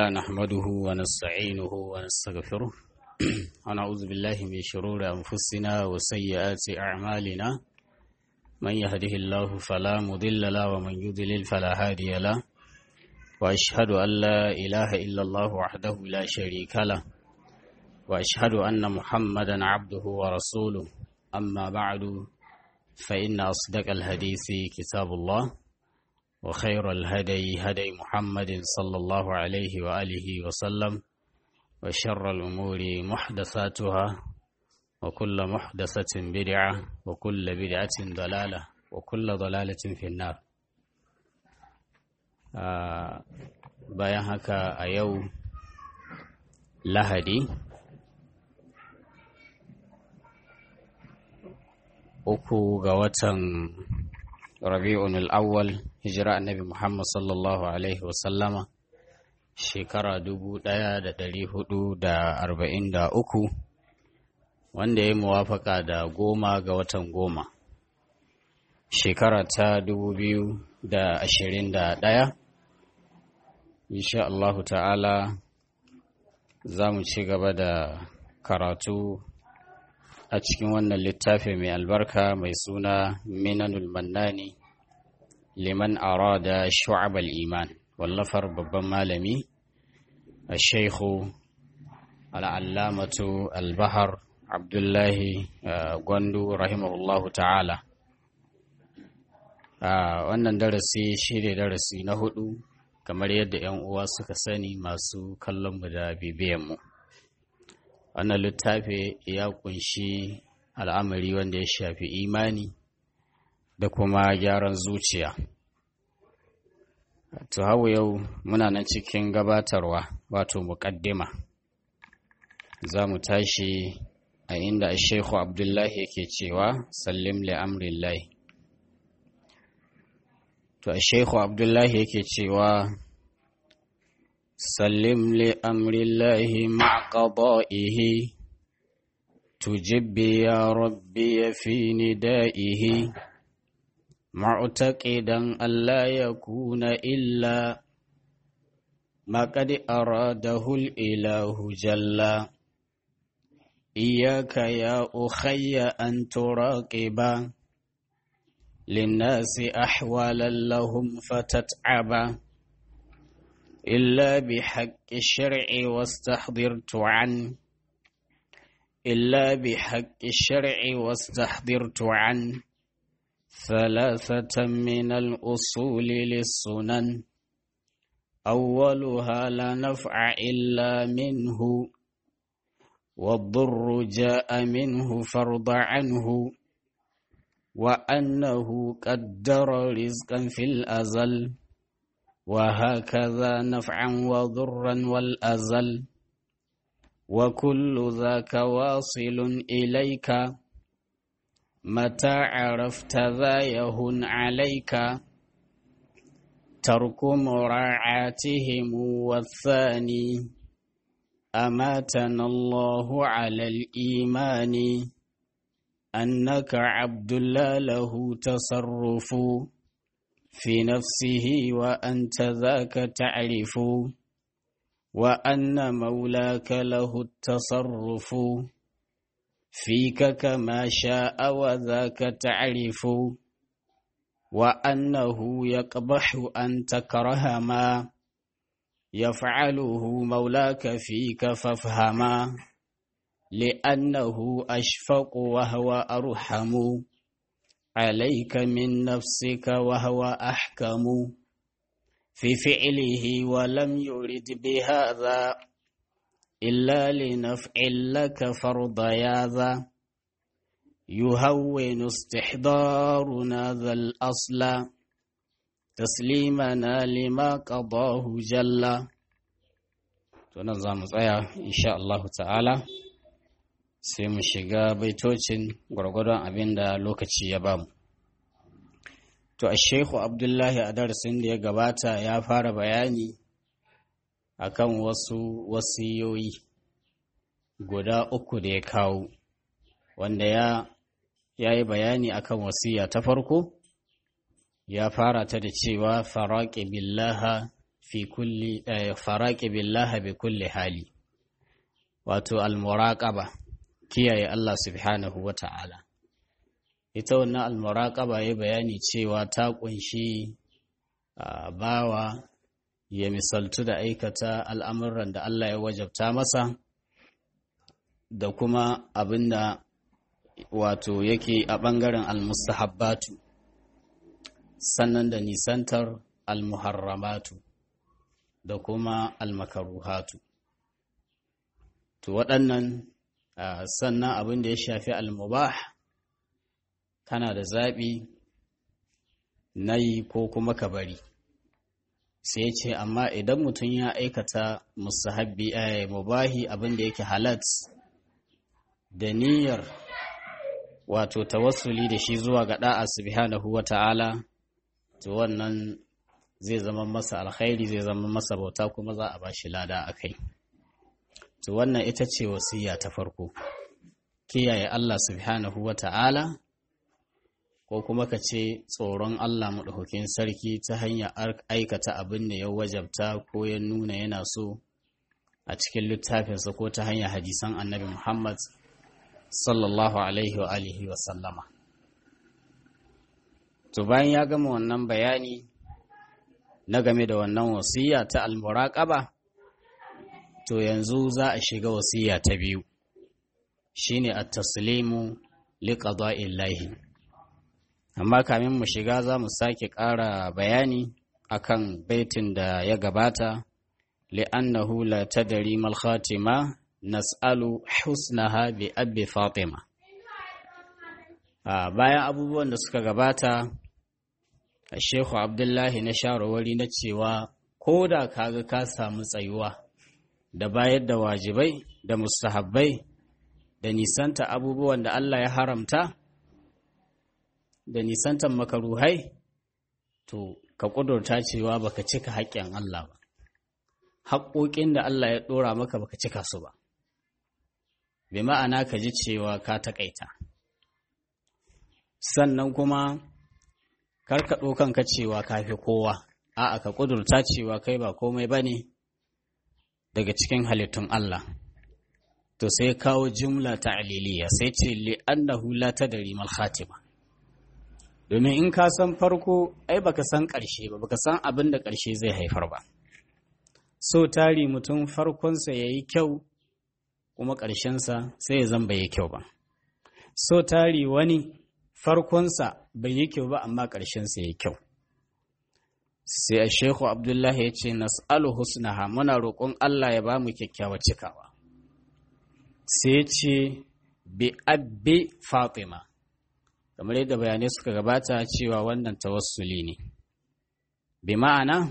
نحمده ونستعينه ونستغفره ونعوذ بالله من شرور أنفسنا وسيئات أعمالنا من يهده الله فلا مضل له ومن يضلل فلا هادي له وأشهد أن لا إله إلا الله وحده لا شريك له وأشهد أن محمدا عبده ورسوله أما بعد فإن أصدق الحديث كتاب الله وخير الهدي هدي محمد صلى الله عليه وآله وسلم وشر الأمور محدثاتها وكل محدثة بدعة وكل بدعة ضلالة وكل ضلالة في النار آه bayan haka a yau lahadi uku ga watan rabi'un al'awwal hijira annabi muhammad sallallahu alaihi wasallama shekara dubu ɗaya da ɗari hudu da arba'in da uku wanda ya muwafaka da goma ga watan goma shekara ta dubu biyu da ashirin da ɗaya insha Allahu ta'ala za mu ci gaba da karatu a cikin wannan littafi mai albarka mai suna minanul mannani liman arada shu'abal iman wallafar babban malami a shaikhu al'allamatu albahar abdullahi gwandu rahimahullahu ta'ala wannan darasi shi ne darasi na hudu kamar yadda 'yan uwa suka sani masu kallonmu da bibiyanmu wannan littafi ya kunshi al'amari wanda ya shafi imani da kuma gyaran zuciya to hau yau muna nan cikin gabatarwa wato muƙaddima za mu tashi a inda sheikhu abdullahi yake cewa sallim li amrillahi to sheikhu abdullahi yake cewa سلم لأمر الله مع قضائه تجب يا ربي في ندائه معتقدا ألا يكون إلا ما قد أراده الإله جل إياك يا أخي أن تراقبا للناس أحوالا لهم فتتعبا إلا بحق الشرع واستحضرت عن إلا بحق الشرع واستحضرت عن ثلاثة من الأصول للسنن أولها لا نفع إلا منه والضر جاء منه فرض عنه وأنه قدر رزقا في الأزل وهكذا نفعا وضرا والأزل وكل ذاك واصل إليك متى عرفت ذا يهن عليك ترك مراعاتهم والثاني أماتنا الله على الإيمان أنك عبد لا له تصرف في نفسه وأنت ذاك تعرف وأن مولاك له التصرف فيك كما شاء وذاك تعرف وأنه يقبح أن تكره ما يفعله مولاك فيك فافهما لأنه أشفق وهو أرحم عليك من نفسك وهو أحكم في فعله ولم يرد بهذا إلا لنفع لك فرض ياذا يهون استحضارنا ذا الأصل تسليمنا لما قضاه جل تنظم إن شاء الله تعالى sai mu shiga baitocin gwargwadon abin da lokaci ya bamu. To, a Shehu Abdullahi a darasin da ya gabata ya fara bayani akan wasu wasiyoyi guda uku da ya kawo, wanda ya yi bayani akan wasiya ta farko, ya fara ta da cewa faraƙi billaha fi kulli faraqi billahi bi kulli hali wato al-muraqaba kiyaye Allah subhanahu wa ta'ala ita wannan al-muraqaba ya bayani cewa ta kunshi bawa ya misaltu da aikata al'amuran da Allah ya wajabta masa da kuma abinda wato yake a ɓangaren al-mustahabbatu sannan da nisantar al-muharramatu da kuma al-makaruhatu to waɗannan sannan abin da ya shafi al-mubah kana da zaɓi na yi ko kuma ka bari sai ce amma idan mutum ya aikata musahabbi a mubahi abin da yake halat da niyyar wato tawassuli da shi zuwa ga da'a subhanahu wa ta'ala to wannan zai zama masa alkhairi zai zama masa bauta kuma za a ba shi lada a kai to wannan ita ce wasiya ta farko kiyaye Allah subhanahu wa ta'ala ko kuma ka ce tsoron Allah maɗaukakin sarki ta hanyar aikata abin da ya wajabta ko ya nuna yana so a cikin littafinsa ko ta hanyar hadisan annabi Muhammad sallallahu alaihi wa alihi wa sallama. To bayan ya gama wannan bayani na game da wannan wasiya ta almuraqaba to yanzu za a shiga wasiya ta biyu shine at-taslimu liqada'illahi amma kamin mu shiga za mu sake ƙara bayani akan baitin da ya gabata li'annahu la tadri mal khatima nas'alu husnaha bi abbi fatima bayan abubuwan da suka gabata Shehu Abdullahi na shawarwari na cewa ko da kaga ka samu tsayuwa da bayar da wajibai da mustahabbai da nisanta abubuwan da Allah ya haramta da nisantan makaruhai to ka ƙudurta cewa baka cika haƙƙin Allah ba haƙoƙin da Allah ya ɗora maka baka cika su ba bi ma'ana ka ji cewa ka taƙaita sannan kuma karka ɗaukanka cewa ka fi kowa a'a ka ƙudurta cewa kai ba komai ba ne daga cikin halittun Allah to sai kawo jumla ta aliliya sai ce li'annahu la tadri mal khatima domin in ka san farko ai baka san ƙarshe ba baka san abin da ƙarshe zai haifar ba so tari mutum farkonsa ya yi kyau kuma ƙarshensa sai ya zan bai yi kyau ba so tari wani farkonsa bai yi kyau ba amma ƙarshensa ya yi kyau sai a shehu abdullahi ya ce nas'alu husnaha muna roƙon allah ya ba mu kyakkyawa cikawa sai ce bi abbi fatima kamar yadda bayanai suka gabata cewa wannan tawassuli ne bi ma'ana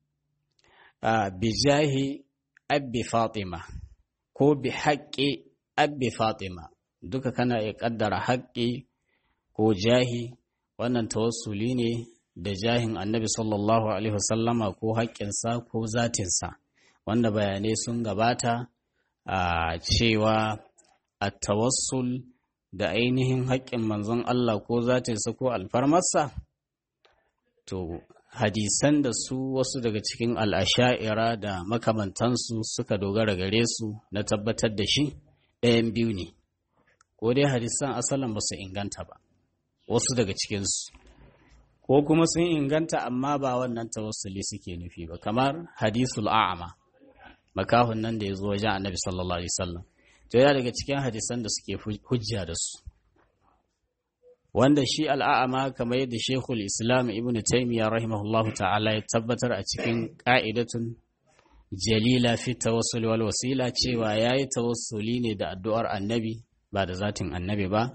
bi jahi abbi fatima ko bi haƙƙi abbi fatima duka kana iya ƙaddara haƙƙi ko jahi wannan tawassuli ne da jahin annabi sallallahu alaihi wasallama ko haƙƙinsa ko zatinsa wanda bayanai sun gabata a cewa a tawassul da ainihin haƙƙin manzon Allah ko zatinsa ko alfarmarsa to hadisan da su wasu daga cikin al'asha'ira da makamantansu suka dogara gare su na tabbatar da shi ɗayan biyu ne ko dai hadisan asalin ba su inganta ba wasu daga cikinsu ko kuma sun inganta amma ba wannan tawassuli suke nufi ba kamar hadisul a'ama makahun nan da ya zo wajen annabi sallallahu alaihi wasallam to yana daga cikin hadisan da suke hujja da su wanda shi al'a'ama kamar yadda shekul islam ibn taimiyya rahimahullahu ta'ala ya tabbatar a cikin ƙa'idatun jalila fi tawassul wal wasila cewa ya yi tawassuli ne da addu'ar annabi ba da zatin annabi ba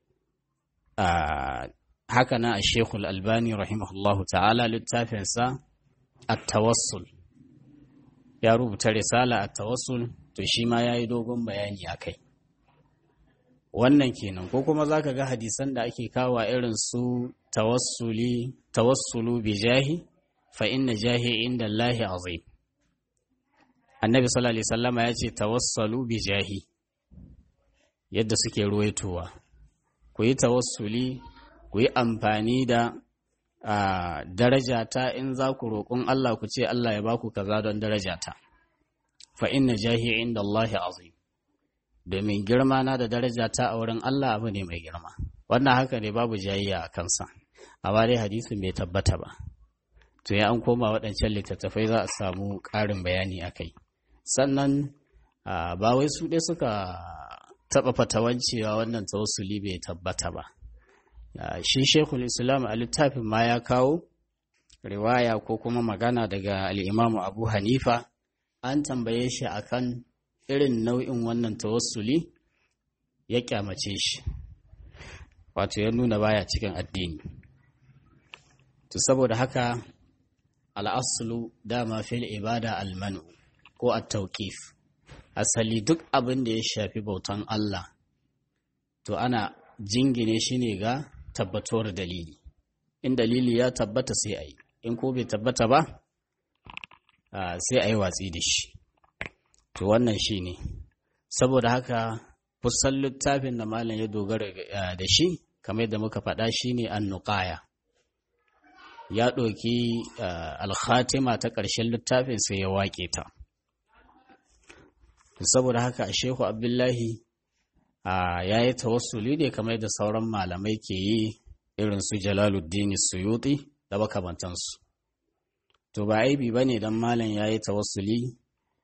haka na a shekul albani rahimahullahu ta'ala littafinsa a tawassul ya rubuta risala a tawassul to shi ma ya yi dogon bayani a kai wannan kenan ko kuma za ka ga hadisan da ake kawo irin su tawassuli tawassulu bi jahi fa inna jahi inda Allahi azim annabi sallallahu alaihi wasallama ya ce tawassalu bi jahi yadda suke ruwaitowa ku yi tawassuli ku yi amfani da a darajata in za ku roƙon Allah ku ce Allah ya baku kaza don darajata fa inna jahi inda Allah azim domin girma na da darajata a wurin Allah abu ne mai girma wannan haka ne babu jayayya a kansa amma dai hadisin bai tabbata ba to ya an koma waɗancan littattafai za a samu ƙarin bayani a kai sannan ba wai su ɗaya suka taɓa fatawan cewa wannan tawassuli bai tabbata ba shi shekul islam a littafin ma ya kawo riwaya ko kuma magana daga al'imamu abu hanifa an tambaye shi akan irin nau'in wannan tawassuli ya kyamace shi wato ya nuna baya cikin addini to saboda haka al'asulu dama fil ibada almanu ko at-tawqif asali duk abin da ya shafi bautan Allah to ana jingine shi ne ga tabbatuwar dalili in dalili ya tabbata sai a yi in ko bai tabbata ba sai a yi watsi da shi to wannan shi ne saboda haka kusan littafin da malam ya dogara da shi kamar yadda muka faɗa shi ne an nuƙaya ya ɗauki alhatima ta ƙarshen littafin sai ya waƙe ta saboda haka a shehu abdullahi ya yi tawassuli ne kamar da sauran malamai ke yi irin su jalaluddin suyuti da makamantansu to ba aibi ba ne don malam ya yi tawassuli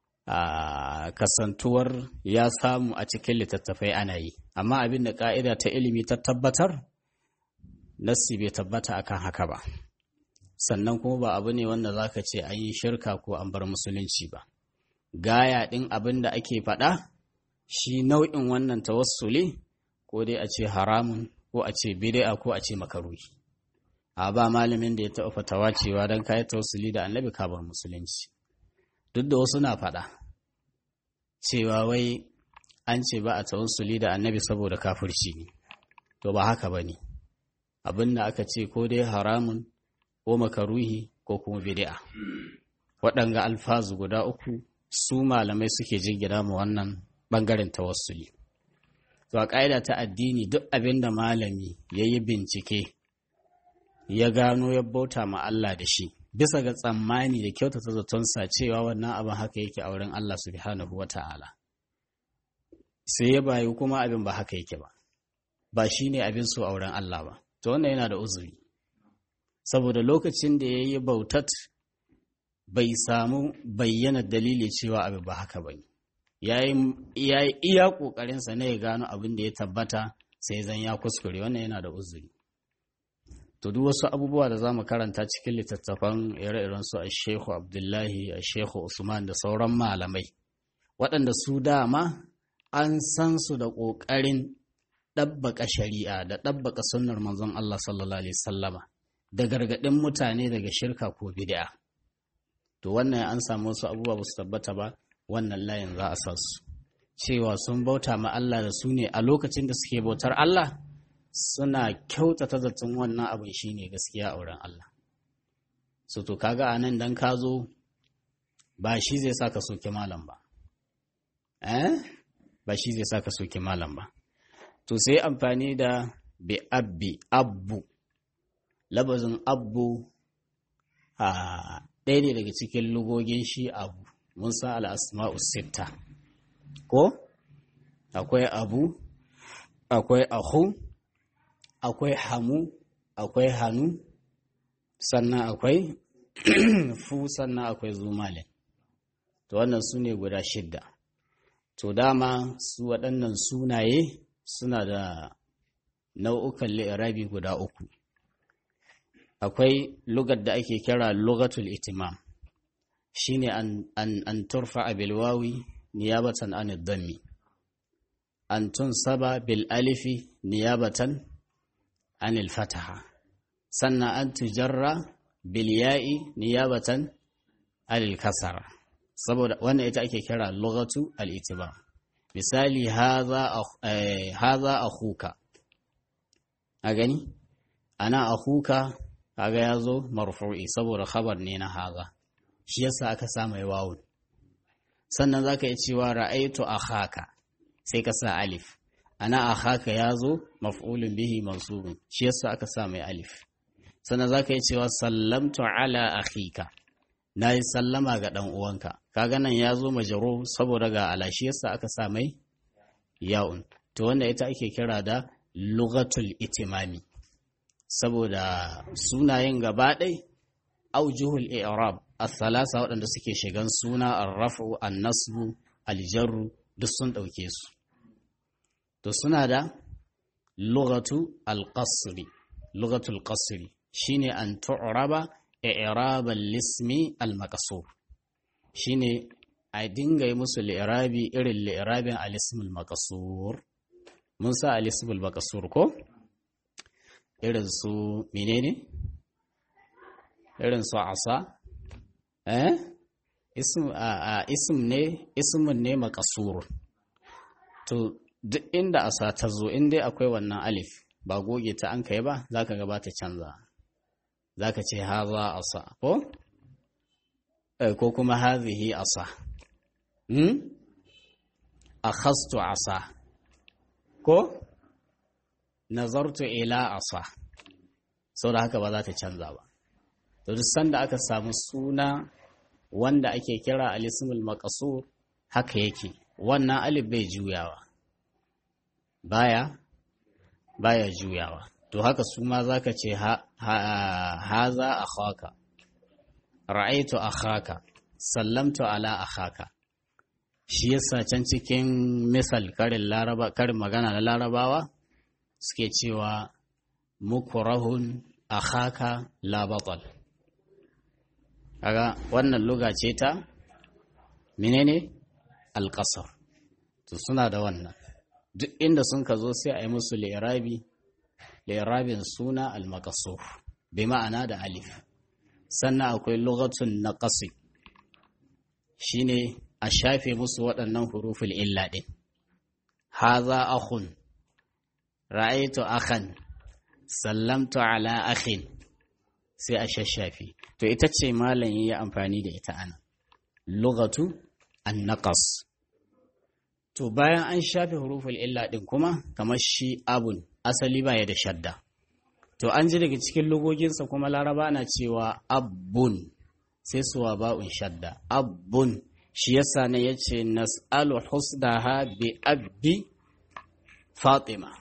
a kasantuwar ya samu a cikin littattafai ana yi amma abin da ka'ida ta ilimi ta tabbatar nassi bai tabbata akan haka ba sannan kuma ba abu ne wanda zaka ce an yi shirka ko an bar musulunci ba gaya ɗin abin da ake faɗa shi nau'in wannan tawassuli ko dai a ce haramun ko a ce bid'a ko a ce makaruhi a ba malamin da ya taɓa fatawa cewa don kayi tawassuli da annabi ka bar musulunci duk da wasu na faɗa cewa wai an ce ba a tawassuli da annabi saboda kafirci ne to ba haka ba ne abin da aka ce ko dai haramun ko makaruhi ko kuma bid'a waɗanga alfazu guda uku su malamai suke jingina mu wannan ɓangaren tawassuli. To a ƙa'ida ta addini duk abin da malami ya yi bincike ya gano ya bauta ma Allah da shi, bisa ga tsammani da kyautata zatonsa cewa wannan abin haka yake a wurin Allah subhanahu wa ta'ala. Sai ya bayu kuma abin ba haka yake ba, ba shi ne abin so a wurin Allah ba, to wannan yana da uzuri. Saboda lokacin da ya yi bautat bai samu bayyana dalili cewa abin ba haka ba ne. ya yi iya ƙoƙarinsa na ya gano abin da ya tabbata sai zan ya kuskure wannan yana da uzuri to duk wasu abubuwa da za mu karanta cikin littattafan ire-iren su a shehu abdullahi a shehu usman da sauran malamai waɗanda su dama an san su da ƙoƙarin ɗabbaka shari'a da ɗabbaka sunnar manzon Allah sallallahu alaihi sallama da gargaɗin mutane daga shirka ko bid'a to wannan an samu wasu abubuwa ba su tabbata ba wannan layin za a sa su cewa sun bauta ma Allah da su ne a lokacin da suke bautar Allah suna kyautata zaton wannan abin shine gaskiya a wurin Allah so to kaga a nan dan ka zo ba shi zai sa ka soke malam ba eh ba shi zai sa ka soke malam ba to sai amfani da bi abbi abbu labazin abbu a ɗaya ne daga cikin lugogin shi abu mun san al'asma'u sitta ko akwai abu akwai ahu akwai hamu akwai hannu sannan akwai fu sannan akwai zumalin to wannan su ne guda shidda to dama su waɗannan sunaye suna da nau'ukan li'irabi guda uku akwai lugar da ake kira lugatul itimam shine an an, an turfa bil wawi niyabatan an dhammi an tunsaba bil alifi niyabatan an al fataha sannan an tujarra bil ya'i niyabatan an al kasara saboda wannan ita ake kira lughatu al itibam misali hadha hadha akhuka a gani ana akhuka kaga yazo marfu'i saboda khabar ne na hadha shi yasa aka sa mai wawun sannan zaka yi cewa ra'aitu akhaka sai ka sa alif ana akhaka yazo maf'ulun bihi mansubun shi yasa aka sa mai alif sannan za ka yi cewa sallamtu ala akhika na yi sallama ga ɗan uwanka kaga nan ya zo majaro saboda ga alashi yasa aka sa mai ya'un to wanda ita ake kira da lugatul itimami saboda sunayen gaba ɗai aujuhul i'rab as-salasa waɗanda suke shigan suna ar-raf'u an-nasbu al-jarru duk sun ɗauke su to suna da lugatu al-qasri lugatul qasri shine an tu'raba i'rabal lismi al-maqsur shine a dinga yi musu li'irabi irin li'irabin al-ism al-maqsur mun sa al-ism al-maqsur ko irin su menene irin su asa eh ism a ism ne ismun ne maqsur to duk inda asa ta zo in dai akwai wannan alif ba goge ta an kai ba zaka ga ba ta canza zaka ce haza asa ko ko kuma hazihi asa hmm akhastu asa ko nazartu ila asa saboda haka ba za ta canza ba to duk sanda aka samu suna wanda ake kira alismul maqsur haka yake wannan alif bai juyawa baya baya juyawa to haka su ma zaka ce ha haza akhaka ra'aitu akhaka sallamtu ala akhaka shi yasa can cikin misal karin laraba karin magana na larabawa suke cewa mukurahun akhaka la batal kaga wannan luga ce ta menene alqasar to suna da wannan duk inda sun ka zo sai a yi musu li'irabi li'irabin suna al-maqsur bi ma'ana da alif sannan akwai lugatun naqasi shine a shafe musu waɗannan huruful illa din haza akhun ra'aitu akhan sallamtu ala akhin sai a shashafe to ita ce malam yi amfani da ita ana lugatu an-naqas to bayan an shafe huruful illa din kuma kamar shi abun asali baya da shadda to an ji daga cikin logoginsa kuma laraba na cewa abbun sai suwa ba'un shadda abbun shi yasa ne yace nas'alu husdaha bi abbi fatima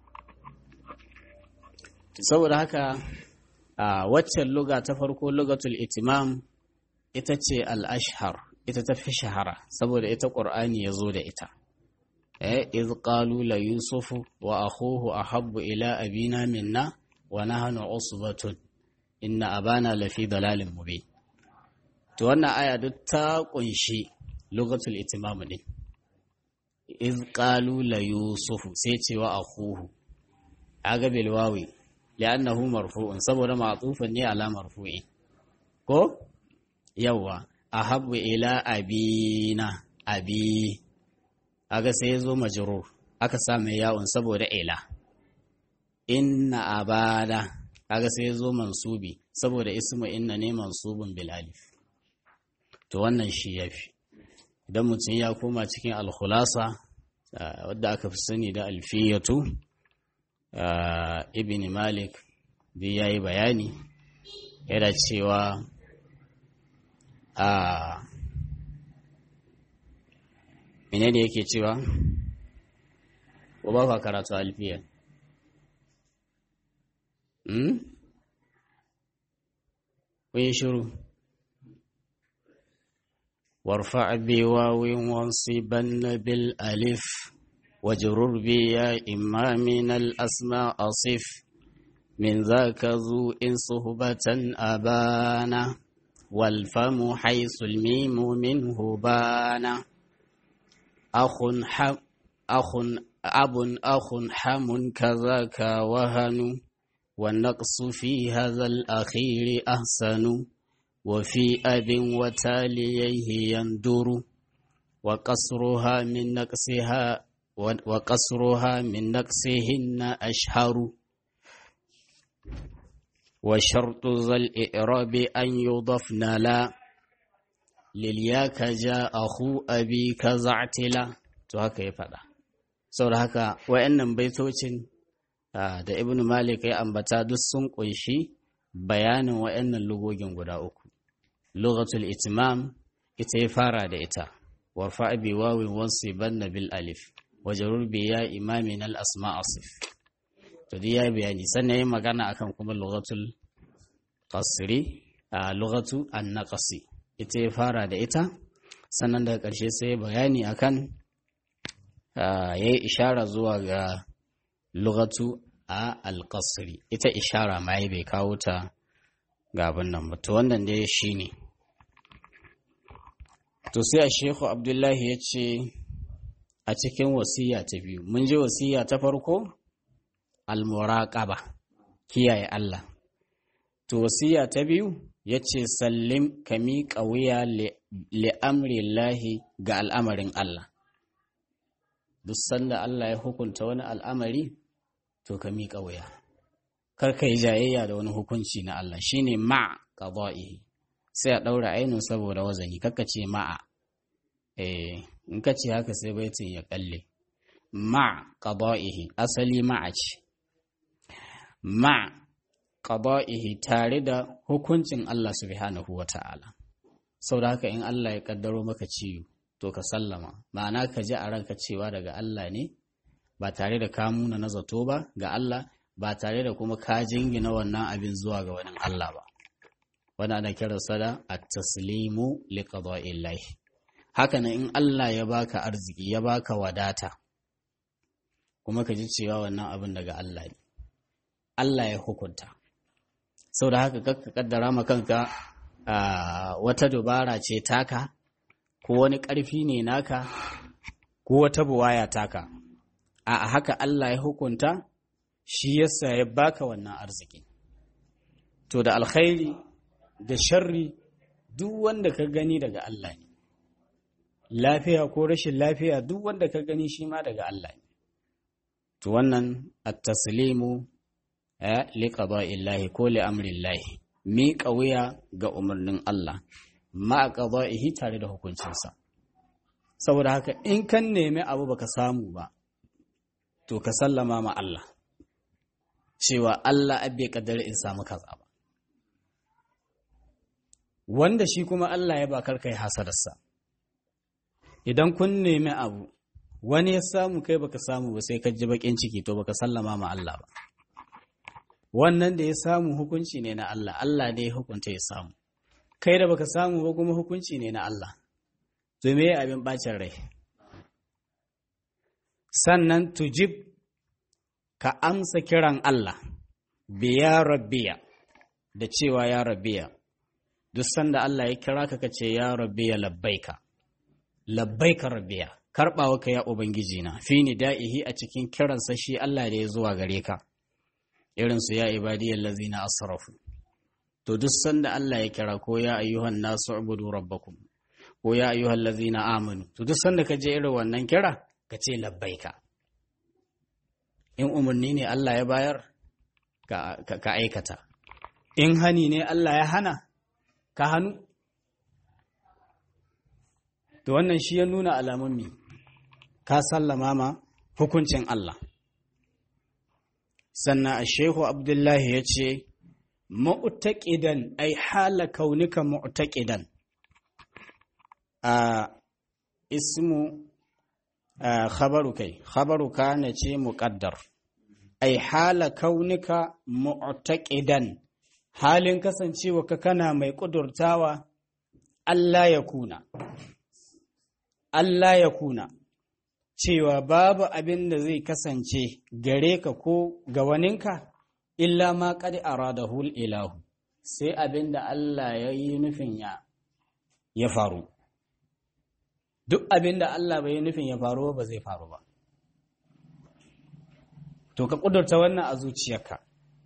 saboda haka a waccan luga ta farko lugatul itimam ita ce al-ashhar ita ta fi shahara saboda ita qur'ani ya zo da ita إذ قالوا ليوسف وأخوه أحب إلى أبينا منا ونحن عصبة إن أبانا لفي ضلال مبين to wannan aya duk ta kunshi lugatul itimam din iz qalu la yusuf sai ce wa akhuhu aga bil wawi li'annahu marfu'un saboda ma'tufun ne ala marfu'in ko yawa ahabbu ila abina abi aga sai ya zo majrur aka sa mai yawon saboda ila inna abada kaga sai ya zo mansubi saboda ismu inna ne mansubun bil alif to wannan shi yafi idan mutum ya koma cikin alkhulasa wadda aka fi sani da alfiyatu ibn malik da ya yi bayani yana cewa a mene ne yake cewa ko ba ka karatu alfiya hmm? kun yi shiru warfa biwaw wansiban bil alif wajrur bi ya imma min al asma asif min zaka zu in suhbatan abana wal famu haythu al mim minhu bana akhun akhun abun akhun hamun kazaka wahanu والنقص في هذا الأخير أحسن وفي أب وتاليه يندر وقصرها من نقصها وقصرها من نقصهن أشهر وشرط ذا الإعراب أن يضفن لا للياك جاء أخو أبي كزعتلا to haka ya faɗa saboda haka wayannan baitocin da ibn malik ya ambata duk sun kunshi bayanin waɗannan lugogin guda uku lugatul itimam ita ya fara da ita warfa bi wawin wansu banna bil alif wajarur bi ya imamin al asma asif to ya bayani sannan ya magana akan kuma lugatul qasri a lugatu an naqasi ita ya fara da ita sannan daga ƙarshe sai bayani akan ya yi ishara zuwa ga lugatu a alƙasri ita ishara ma bai kawo ta ga abin nan ba to wannan dai shi ne to sai a shehu abdullahi ya ce a cikin wasiya ta biyu mun ji wasiya ta farko almuraqaba kiyaye Allah to wasiya ta biyu ya ce sallim ka miƙa wuya li'amri lahi ga al'amarin Allah duk sanda Allah ya hukunta wani al'amari to ka miƙa wuya kar ka yi jayayya da wani hukunci na Allah shine ma qada'ihi sai a ɗaura ainihin saboda wazani kaka ce ma'a eh in ka ce haka sai baitin ya kalle ma qada'ihi asali ma'a ce ma qada'ihi tare da hukuncin Allah subhanahu wata'ala saboda haka in Allah ya kaddaro maka ciwo to ka sallama ma'ana ka ji a ranka cewa daga Allah ne ba tare da ka muna na zato ba ga Allah ba tare da kuma ka jingina wannan abin zuwa ga wani Allah ba wanda ana kiransa da at-taslimu li qada'illahi haka nan in Allah ya baka arziki ya baka wadata kuma ka ji cewa wannan abin daga Allah ne Allah ya hukunta saboda haka kakka kaddara ma kanka wata dubara ce taka ko wani ƙarfi ne naka ko wata buwaya taka a haka Allah ya hukunta shi yasa ya baka wannan arziki to da alkhairi da sharri duk wanda ka gani daga Allah ne lafiya ko rashin lafiya duk wanda ka gani shi ma daga Allah ne to wannan at-taslimu eh li qada'illahi ko li amrillahi mi wuya ga umarnin Allah ma qada'ihi tare da hukuncinsa saboda haka in kan nemi abu baka samu ba to ka sallama ma Allah cewa Allah abbe kaddara in samu kaza ba wanda shi kuma Allah ya bakar kai hasadarsa idan kun nemi abu wani ya samu kai baka samu ba sai ka ji bakin ciki to baka sallama ma Allah ba wannan da ya samu hukunci ne na Allah Allah ne ya hukunta ya samu kai da baka samu ba kuma hukunci ne na Allah to me abin bacin rai sannan tujib ka amsa kiran Allah biya rabbiya da cewa ya rabbiya duk sanda Allah ya kira ka kace ya rabbiya labbaika labbaika rabbiya karbawa ka ya ubangiji na fi nida'ihi a cikin kiransa shi Allah da ya zuwa gare ka irin su ya ibadiyal ladzina asrafu to duk sanda Allah ya kira ko ya ayyuhan nasu ubudu rabbakum ko ya ayyuhal ladzina amanu to duk sanda ka je irin wannan kira ka ce labbaika in umarni ne Allah ya bayar ka aikata in hani ne Allah ya hana ka hannu to wannan shi ya nuna alamun mi ka sallama ma hukuncin Allah sannan a shehu abdullahi ya ce mu'taqidan ai hala kaunika mu'taqidan a ismu khabaru kai khabaru kana ce muqaddar ai hala kaunika mu'taqidan halin kasancewa ka kana mai kudurtawa Allah ya kuna Allah ya kuna cewa babu abin da zai kasance gare ka ko ga waninka illa ma qad aradahu ilahu sai abin da Allah ya yi nufin ya ya faru duk abin da Allah bai yi nufin ya faru ba zai faru ba to ka kudurta wannan a zuciyarka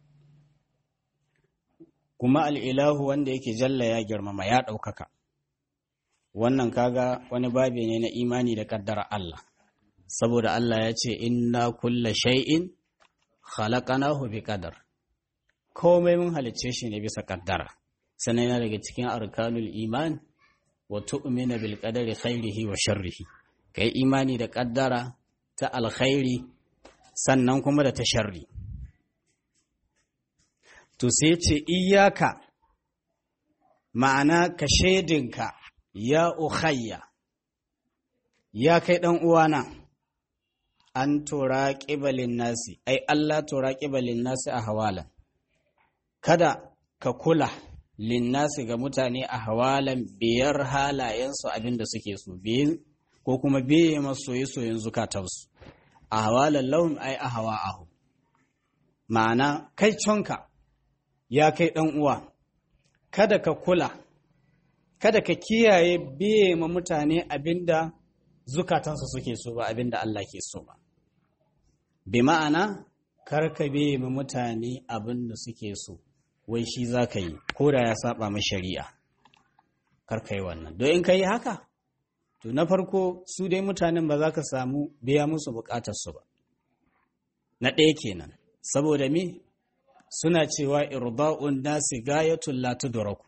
kuma al'ilahu wanda yake jalla ya girmama ya ɗaukaka wannan kaga wani babi ne na imani da ƙaddara Allah saboda Allah ya ce inna kulla shay'in khalaqanahu bi qadar komai mun halicce shi ne bisa ƙaddara sannan yana daga cikin arkanul iman wa tu'mina bil qadari khairihi wa sharrihi kai imani da ƙaddara ta alkhairi sannan kuma da ta sharri to sai ce iyaka ma'ana ka shaidinka ya ukhayya ya kai ɗan uwana an tura ƙibalin nasi ai Allah tura ƙibalin nasi a hawalan kada ka kula linnasi ga mutane a hawalan biyar halayensu abinda suke so ko kuma biye masoyi soyin zukatansu a hawalan lahum ai a hawa ahu ma'ana kai conka ya kai ɗan uwa kada ka kula kada ka kiyaye biye ma mutane abinda zukatansu suke so ba abinda Allah ke so ba bi ma'ana kar ka biye ma mutane abinda suke so wai shi za ka yi ko da ya saba ma shari'a kar ka yi wannan don in ka yi haka to na farko su dai mutanen ba za ka samu biya musu bukatarsu ba na ɗaya kenan saboda me suna cewa irba'un nasi gayatul la tudraku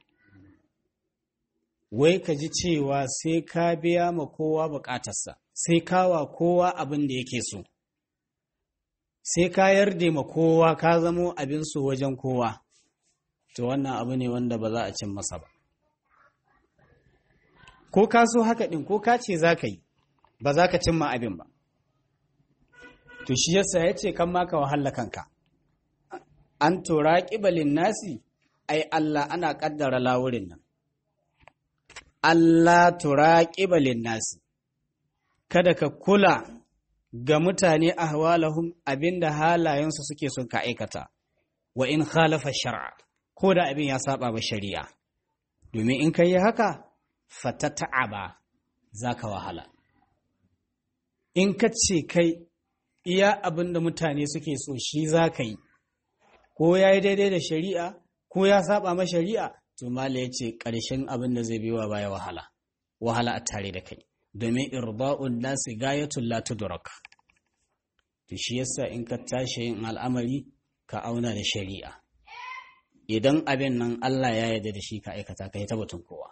wai ka ji cewa sai ka biya ma kowa bukatarsa sai kawa kowa abin da yake so sai ka yarda ma kowa ka zamo abin so wajen kowa to wannan abu ne wanda ba za a cin masa ba ko ka so haka ɗin ko ka ce za ka yi ba za ka cimma abin ba to shi yasa ya ce kan maka wahala kanka an tura ƙibalin nasi ai Allah ana ƙaddara lawurin nan Allah tura ƙibalin nasi kada ka kula ga mutane a hawalahum abinda halayensu suke son ka aikata wa in khalafa shar'a ko da abin ya saba ba shari'a domin in ka yi haka fata ta'aba za ka wahala in ka ce kai iya abin da mutane suke so shi za ka yi ko ya yi daidai da shari'a ko ya saba ma shari'a to mala ya ce ƙarshen abin da zai biwa baya wahala wahala a tare da kai domin irba'un nasi gayatul la tudrak to shi yasa in ka tashi yin al'amari ka auna da shari'a idan abin nan Allah ya yarda da shi ka aikata ka yi tabbatun kowa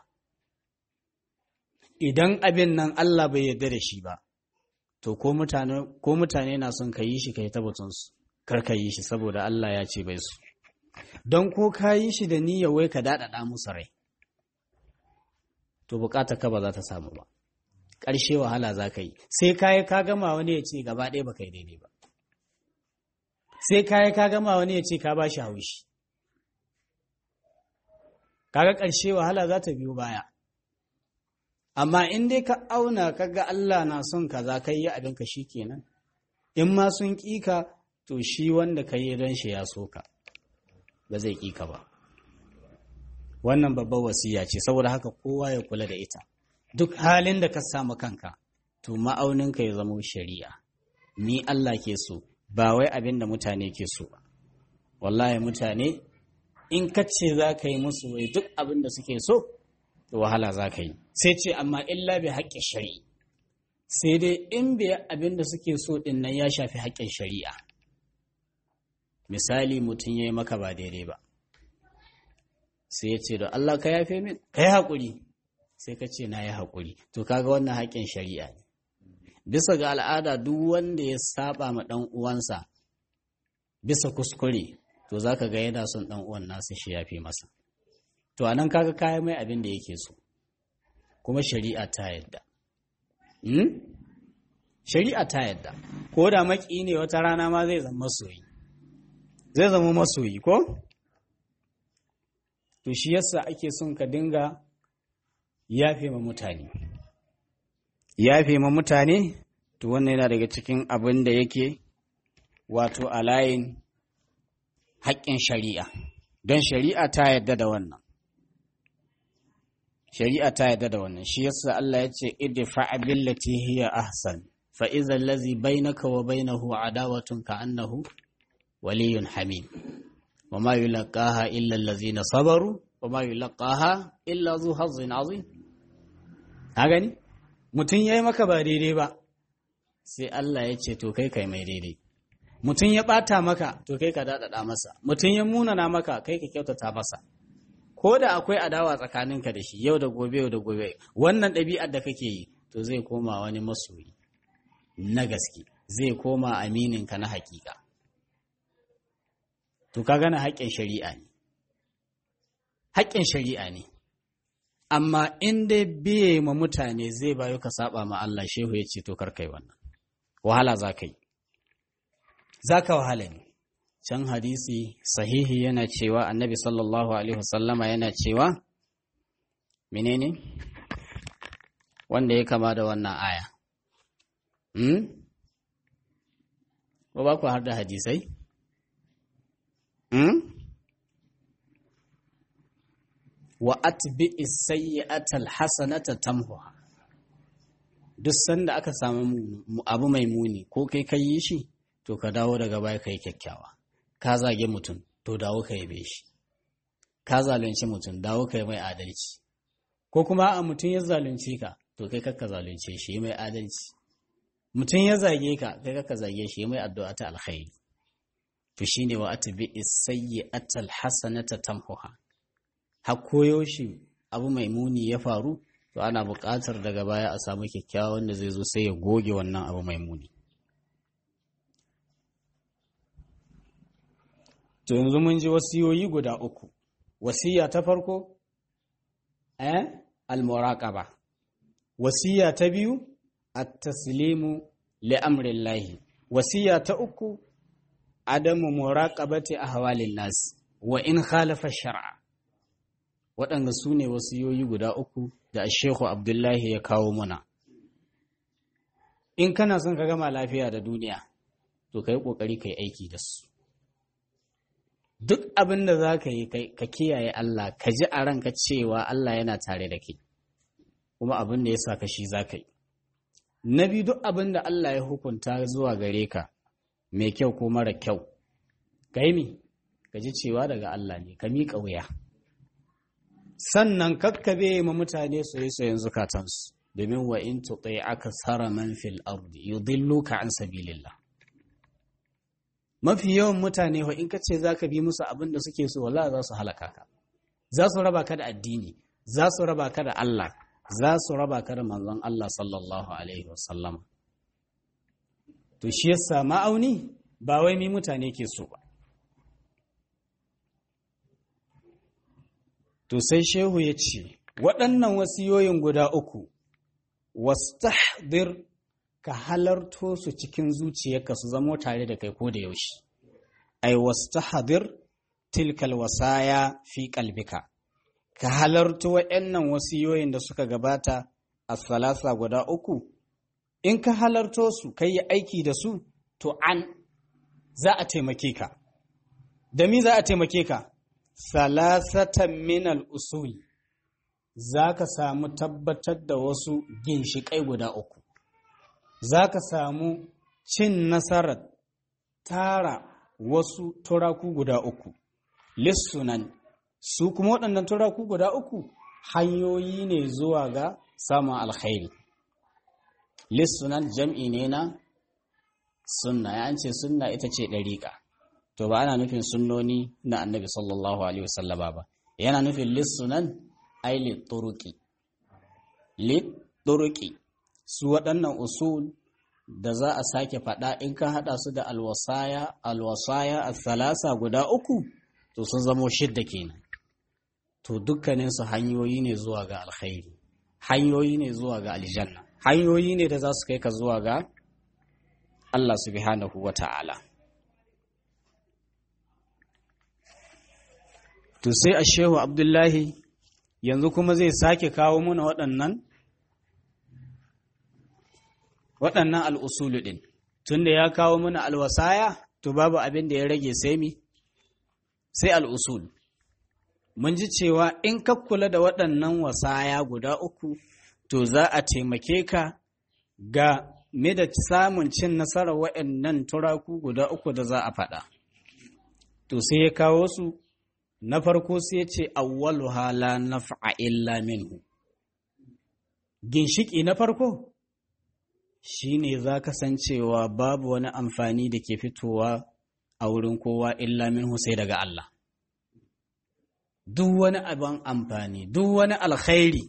idan abin nan Allah bai yarda da shi ba to ko mutane ko mutane na son ka yi shi ka yi tabbatun su kar ka yi shi saboda Allah ya ce bai su don ko ka yi shi da niyyar wai ka daɗaɗa musu rai to bukatar ka ba za ta samu ba ƙarshe wahala za ka yi sai kayi ka gama wani ya ce gaba ɗaya ba kai daidai ba sai kayi ka gama wani ya ce ka ba shi haushi kaga ƙarshe wahala za ta biyo baya amma in dai ka auna kaga Allah na son ka za ka yi abinka shi kenan in ma sun ƙi ka to shi wanda ka yi don shi ya so ka ba zai ƙi ka ba wannan babbar wasiya ce saboda haka kowa ya kula da ita duk halin da ka samu kanka to ma'auninka ya zama shari'a ni Allah ke so ba wai abin da mutane ke so ba wallahi mutane in ka ce za ka yi musu wai duk abin da suke so to wahala za ka yi sai ce amma illa bi haƙƙin shari'i sai dai in bai abin da suke so ɗin nan ya shafi haƙƙin shari'a misali mutum ya yi maka ba daidai ba sai ya ce da Allah ka yafe min ka yi haƙuri sai ka ce na yi haƙuri to kaga wannan haƙƙin shari'a ne bisa ga al'ada duk wanda ya saba ma ɗan uwansa bisa kuskure to za ka ga yana son ɗan uwan nasa shi yafe masa to anan kaga kayan mai abin da yake so kuma shari'a ta yadda shari'a ta yadda ko da maki ne wata rana ma zai zama masoyi zai zama masoyi ko to shi yasa ake son ka dinga yafe ma mutane yafe ma mutane to wannan yana daga cikin abin da yake wato a layin haƙƙin shari'a don shari'a ta yadda da wannan shari'a ta yadda da wannan shi yasa Allah ya ce idfa billati hiya ahsan fa idza allazi bainaka wa bainahu adawatun ka annahu waliyyun hamim wa ma yulqaha illa allazina sabaru wa ma yulqaha illa zu hazzin azim ka gani mutum yayi maka ba daidai ba sai Allah ya ce to kai kai mai daidai mutum ya ɓata maka to kai ka daɗaɗa masa mutum ya munana maka kai ka kyautata masa ko da akwai adawa tsakaninka da shi yau da gobe yau da gobe wannan ɗabi'ar da kake yi to zai koma wani masoyi na gaske zai koma amininka na hakika to ka gana haƙƙin shari'a ne haƙƙin shari'a ne amma in dai biye ma mutane zai bayo ka saba ma Allah shehu ya ce to kar kai wannan wahala za ka yi za ka wahala ne can hadisi sahihi yana cewa annabi sallallahu alaihi wasallama yana cewa menene wanda ya kama da wannan aya hmm? ba ku har da hadisai hmm? wa atbi'i sayyi'atal hasanata tamhuha duk sanda aka samu abu mai muni ko kai ka yi shi to ka dawo daga baya kai kyakkyawa ka zage mutum to dawo ka yabe shi ka zalunci mutum dawo ka yi mai adalci ko kuma a mutum ya zalunce ka to kai kakka zalunce shi yi mai adalci mutum ya zage ka kai kakka zage shi yi mai addu'a ta alkhairi to shine wa atbi'i sayyi'atal hasanata tamhuha har koyo shi abu mai muni ya faru to ana buƙatar daga baya a samu kyakkyawa wanda zai zo sai ya goge wannan abu mai muni to yanzu mun ji wasiyoyi guda uku wasiya ta farko eh al-muraqaba wasiya ta biyu at-taslimu li amrillahi wasiya ta uku adamu muraqabati ahwalin nas wa in khalafa shar'a waɗanda su ne wasiyoyi guda uku da Shehu Abdullahi ya kawo muna. In kana son ka gama lafiya da duniya, to ka yi ƙoƙari ka yi aiki da su. Duk abin da za ka yi ka kiyaye Allah, ka ji a ranka cewa Allah yana tare da kai, kuma abin da ya sa ka shi za ka yi. Na biyu duk abin da Allah ya hukunta zuwa gare ka, mai kyau ko mara kyau, ka yi mi, ka ji cewa daga Allah ne, ka miƙa wuya. sannan kakkabe ma mutane soye-soyen zukatansu domin wa in tuɗe aka tsara man fil ardi yudilluka an sabilillah mafi yawan mutane wa in kace zaka bi musu abin da suke so wallahi za su halaka ka za su raba ka da addini za su raba ka da Allah za su raba ka da manzon Allah sallallahu alaihi wasallam to shi yasa ma'auni ba wai mi mutane ke so ba To sai Shehu ya ce, waɗannan wasiyoyin guda uku, wastahdir ka halarto su cikin zuciyarka su zamo tare da kai ko da yaushe. Ai, wastahdir tilkal wasaya fi kalbika, ka halarto waɗannan wasiyoyin da suka gabata a salasa guda uku, in ka halarto su, ka yi aiki da su, to an za a taimake ka. Da mi za a taimake ka? salasatan minal usul za ka samu tabbatar da wasu ginshiƙai guda uku za ka samu cin nasarar tara wasu turaku guda uku lissunan su kuma waɗannan turaku guda uku hanyoyi ne zuwa ga samun alkhairi lissunan jam'i ne na sunna ya ce sunna ita ce ɗariƙa to ba ana nufin sunnoni na annabi sallallahu alaihi wasallama ba yana nufin lissunan ai litturuki litturuki su waɗannan usul da za a sake faɗa in ka haɗa su da alwasaya alwasaya salasa guda uku to sun zamo shidda kenan to dukkanin su hanyoyi ne zuwa ga alkhairi hanyoyi ne zuwa ga aljanna hanyoyi ne da za su kai ka zuwa ga Allah subhanahu wa ta'ala to sai a shehu abdullahi yanzu kuma zai sake kawo muna waɗannan waɗannan al'usulu ɗin tunda ya kawo muna alwasaya to babu abin da ya rage sai mi sai al'usul mun ji cewa in ka kula da waɗannan wasaya guda uku to za a taimake ka ga me da samun cin nasarar waɗannan turaku guda uku da za a faɗa to sai ya kawo su na farko sai ya ce awwalu hala naf'a illa minhu ginshiki na farko shine za ka san cewa babu wani amfani da ke fitowa a wurin kowa illa minhu sai daga Allah duk wani abin amfani duk wani alkhairi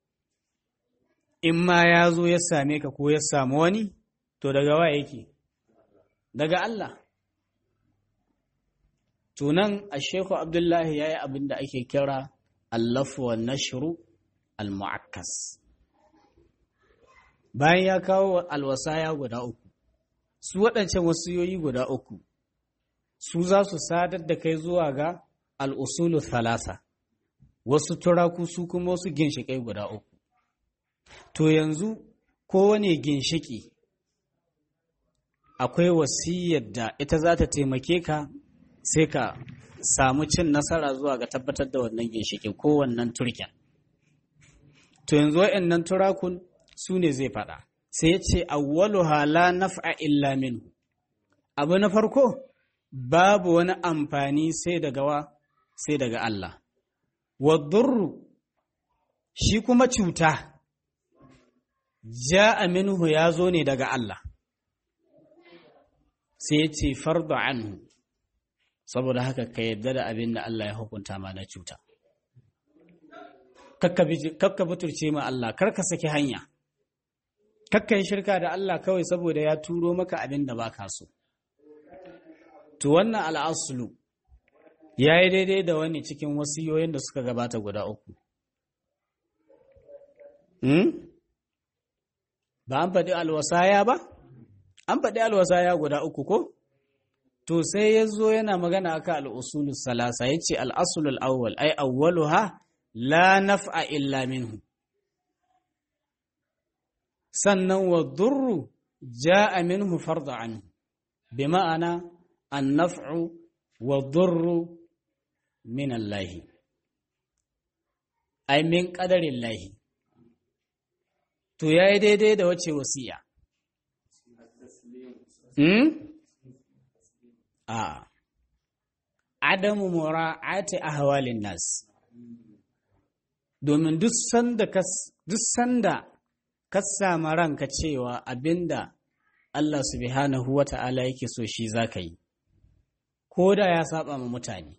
in ma ya zo ya same ka ko ya samu wani to daga wa yake daga Allah tunan a shehu abdullahi ya yi abin da ake kira allafu wa nashru al-mu'akkas bayan ya kawo alwasaya guda uku su waɗancan wasiyoyi guda uku su za su sadar da kai zuwa ga al'usulu thalasa wasu turaku su kuma wasu ginshiƙai guda uku to yanzu kowane ginshiƙi akwai wasiyar da ita za ta taimake ka sai ka samu cin nasara zuwa ga tabbatar da wannan ginshiƙin ko wannan turken to yanzu wa'annan turakun su ne zai faɗa sai ya ce awwaluha la naf'a illa minhu abu na farko babu wani amfani sai daga wa sai daga Allah wadurru shi kuma cuta ja'a minhu ya zo ne daga Allah sai ya ce fardu anhu saboda haka ka yadda da abin da Allah ya hukunta ma na cuta kakka buturce ma Allah karka saki hanya kakka yi shirka da Allah kawai saboda ya turo maka abin da baka so to wannan al'asulu ya yi daidai da wani cikin wasiyoyin da suka gabata guda uku ba an faɗi alwasaya ba an faɗi alwasaya guda uku ko to sai ya zo yana magana aka al'usulul salasa ya ce al'asulul awwal ai awwaluha la naf'a illa minhu sannan wa durru ja'a minhu farda anhu bi ma'ana an naf'u wa durru min Allah ai min qadarin lahi to yayi daidai da wace wasiya hmm? a adamu mura'ati ahwalin nas domin duk sanda ka duk sanda ka samu ranka cewa abinda Allah subhanahu wata'ala yake so shi zaka yi ko da ya saba ma mutane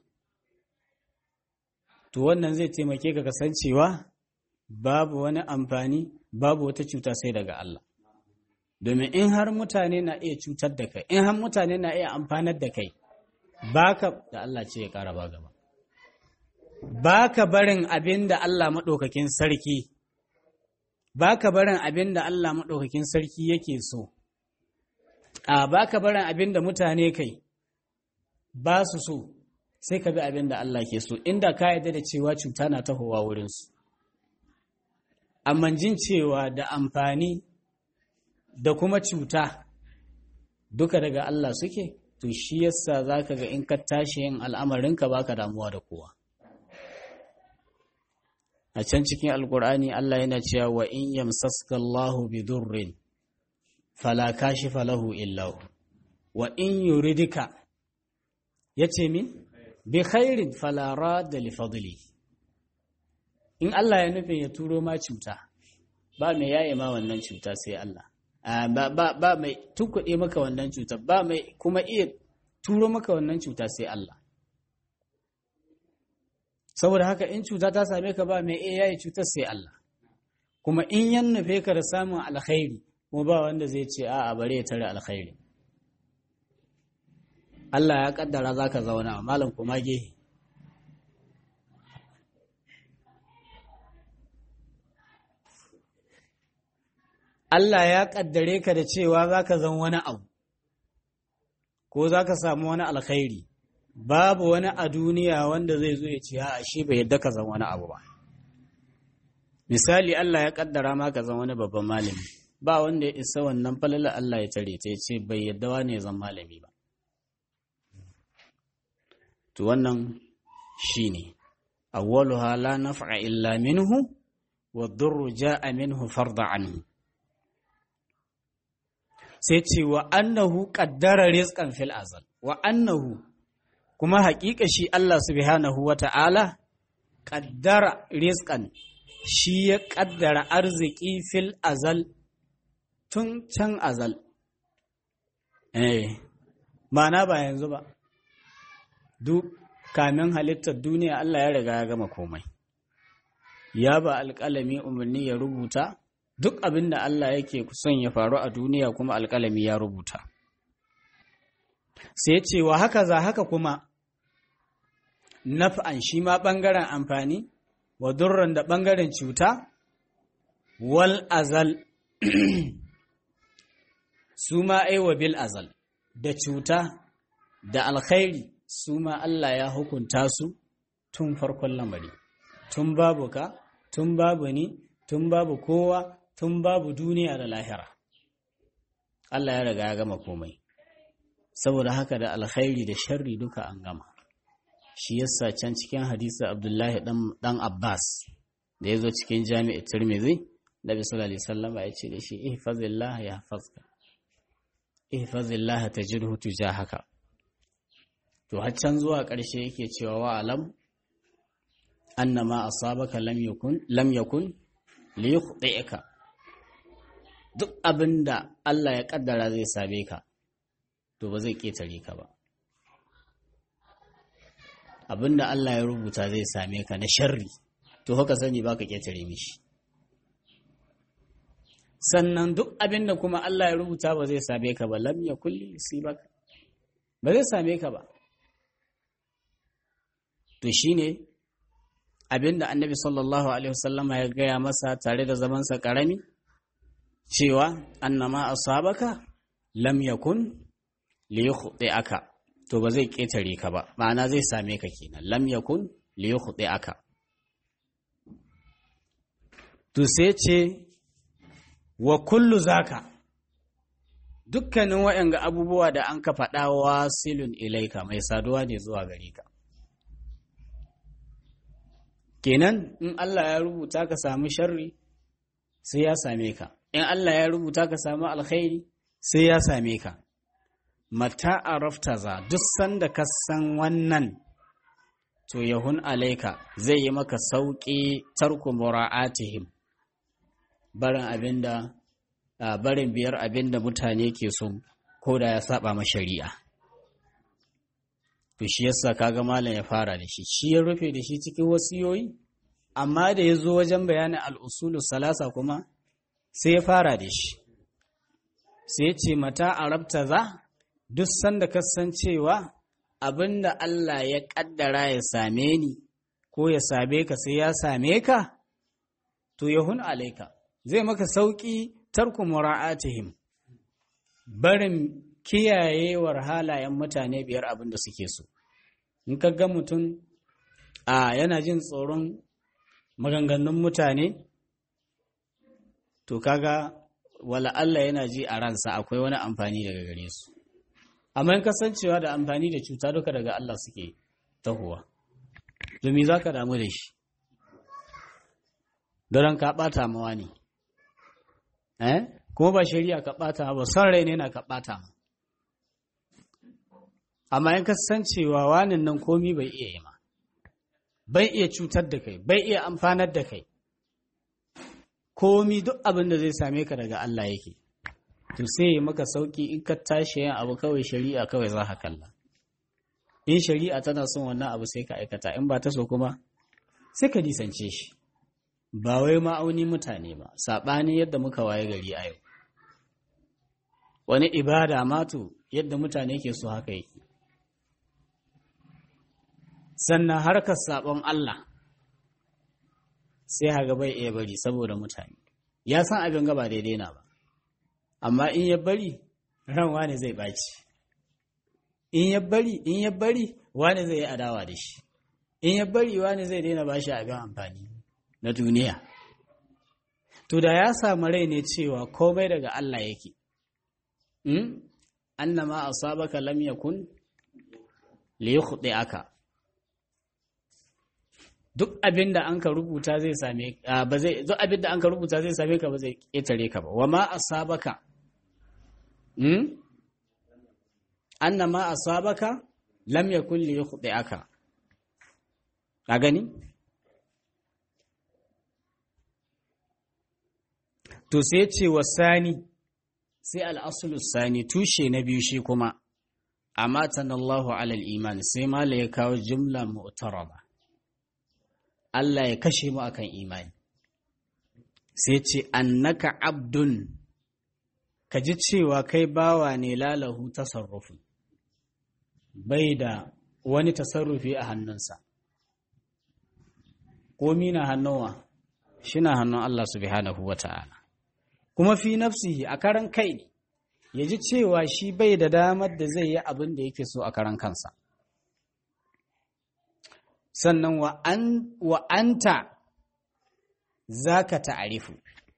to wannan zai taimake ka kasancewa babu wani amfani babu wata cuta sai daga Allah domin in har mutane na iya cutar da kai in har mutane na iya amfanar da kai baka da Allah ce ya ƙara ba gaba baka barin abin da Allah maɗaukakin sarki baka barin abin da Allah maɗaukakin sarki yake so a baka barin abin da mutane kai ba su so sai ka bi abin da Allah ke so inda ka yarda da cewa cuta na tahowa wurinsu amma jin cewa da amfani da kuma cuta duka daga Allah suke to shi yasa zaka ga in ka tashi yin al'amarinka baka damuwa da kowa a can cikin alkur'ani Allah yana cewa wa in yamsaska Allahu bi durrin fala kashifa lahu illa wa in yuridika yace min bi khairin fala radda li fadli in Allah ya nufin ya turo ma cuta ba mai yaye ma wannan cuta sai Allah ba mai tukuɗe maka wannan cuta ba mai kuma iya turo maka wannan cuta sai Allah saboda haka in cuta ta same ka ba mai iya yayi cutar sai Allah kuma in yan nufe ka da samun alkhairi kuma ba wanda zai ce a'a bare ya tare alkhairi Allah ya kaddara zaka zauna malam kuma gehe Allah ya ƙaddare ka da cewa za ka zan wani abu, ko za ka samu wani alkhairi, babu wani a duniya wanda zai zo ya ce a shi bai yadda ka zan wani abu ba. Misali Allah ya ƙaddara ma ka zan wani babban malami, ba wanda ya isa wannan falala Allah ya tare ta ya ce bai yadda wani ya zan malami ba. To wannan shi ne, awwaluha la naf'a illa minhu, wa durru ja'a minhu farda anhu. sai ce wa annahu qaddara rizqan fil azal wa annahu kuma haƙiƙa shi Allah subhanahu wata'ala qaddara rizqan shi ya qaddara arziki fil azal tun can azal eh ma'ana ba yanzu ba duk kamin halittar duniya Allah ya riga ya gama komai ya ba alƙalami umarni ya rubuta duk abin da Allah yake son ya faru a duniya kuma alƙalami ya rubuta. Sai ce wa haka za haka kuma naf'an shi ma ɓangaren amfani wa durran da ɓangaren cuta wal azal su ma aiwa bil azal da cuta da alkhairi su ma Allah ya hukunta su tun farkon lamari tun babu ka tun babu ni tun babu kowa tun babu duniya da lahira Allah ya riga ya gama komai saboda haka da alkhairi da sharri duka an gama shi yasa can cikin hadisi Abdullahi dan Abbas da ya zo cikin jami'ar Tirmidhi Nabi sallallahu alaihi wasallam ya ce da shi ihfazillah yahfazka ihfazillah tajidhu tujahaka to har can zuwa ƙarshe yake cewa wa alam annama asabaka lam yakun lam yakun li yukhti'aka duk abinda Allah ya kaddara zai same ka to ba zai ketare ka ba abinda Allah ya rubuta zai same ka na sharri to haka sani baka ketare mishi sannan duk abinda kuma Allah ya rubuta ba zai same ka ba lam yakul yusibaka ba zai same ka ba to shine abinda annabi sallallahu alaihi wasallama ya gaya masa tare da zamansa karami cewa annama asabaka lam yakun li aka to ba zai ketare ka ba ma'ana zai same ka kenan lam yakun li aka to sai ce wa kullu zaka dukkanin waɗanga abubuwa da an ka faɗa wasilun ilaika mai saduwa ne zuwa gare ka kenan in Allah ya rubuta ka samu sharri sai ya same ka in Allah ya rubuta ka samu alkhairi sai ya same ka mata arafta za duk sanda ka san wannan to yahun alaika zai yi maka sauƙi tarku mura'atihim barin abinda barin biyar abinda mutane ke so ko da ya saba ma shari'a to shi yasa kaga malam ya fara da shi shi ya rufe da shi cikin wasiyoyi amma da ya zo wajen bayanin al'usulu salasa kuma sai ya fara da shi sai ya ce mata arabta za duk sanda kasancewa abinda Allah ya kaddara ya same ni ko ya same ka sai ya same ka to yahun alaika zai maka sauki tarku mura'atihim barin kiyayewar halayen mutane biyar abin da suke so in ka ga mutum a yana jin tsoron maganganun mutane to kaga wala Allah yana ji a ransa akwai wani amfani daga gare su amma in kasancewa da amfani da cuta duka daga Allah suke tahowa domin za ka damu da shi don ka ɓata mawa ne eh kuma ba shari'a ka ɓata ba son rai ne na ka ɓata ma amma in kasancewa wanin nan komi bai iya yi ma bai iya cutar da kai bai iya amfanar da kai komi duk abin da zai same ka daga Allah yake to sai ya maka sauki in ka tashi yin abu kawai shari'a kawai za ka kalla in shari'a tana son wannan abu sai ka aikata in ba ta so kuma sai ka nisance shi ba wai ma'auni mutane ba saɓani yadda muka waye gari a yau wani ibada mato yadda mutane ke so haka yake sannan harkar saɓon Allah sai haga bai iya bari saboda mutane ya san abin gaba daidai na ba amma in ya bari ran wani zai ɓaci in ya bari in ya bari wani zai yi adawa da shi in ya bari wani zai daina ba shi abin amfani na duniya to da ya samu rai ne cewa komai daga Allah yake annama asabaka lam yakun li aka duk abin da an ka rubuta zai same ba zai duk abin da an ka rubuta zai same ka ba zai ketare ka ba wa ma asabaka hmm annama asabaka lam yakun li aka ka gani to sai ce wa sani sai al'asulu sani tushe na biyu shi kuma amma tanallahu alal iman sai mala ya kawo jumla mu'taraba Allah ya kashe mu akan imani sai ce annaka abdun ka ji cewa kai bawa ne lalahu tasarrufi bai da wani tasarrufi a hannunsa komi na hannuwa shi na hannun Allah subhanahu wa ta'ala kuma fi nafsihi a karan kai ne ya ji cewa shi bai da damar da zai yi abin da yake so a karan kansa sannan wa'anta za ka ta'arifu